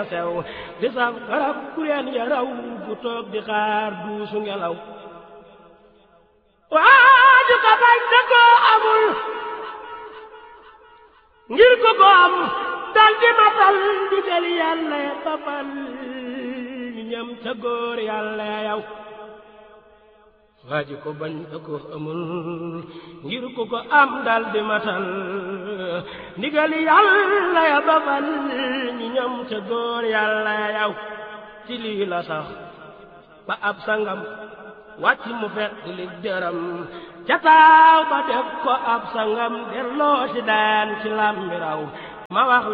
sew di saf garab kureen ya raw bu toog di xaar duusu ngelaw waaju ka bañ te koo amul ngir ko ko am dal di matal digal yàlla ya babal ñam ca góor yàlla ya yow waaji ko bañ te ko amul ngir ko ko am dal di matal ndigal yàlla ya babal ñi ñam ca góor yàlla ya yow ci lii la sax ba ab sangam wàcc mu fet di li dëram ca taaw ba def ko ab sangam delloo ci daan ci làmbiraw ma wax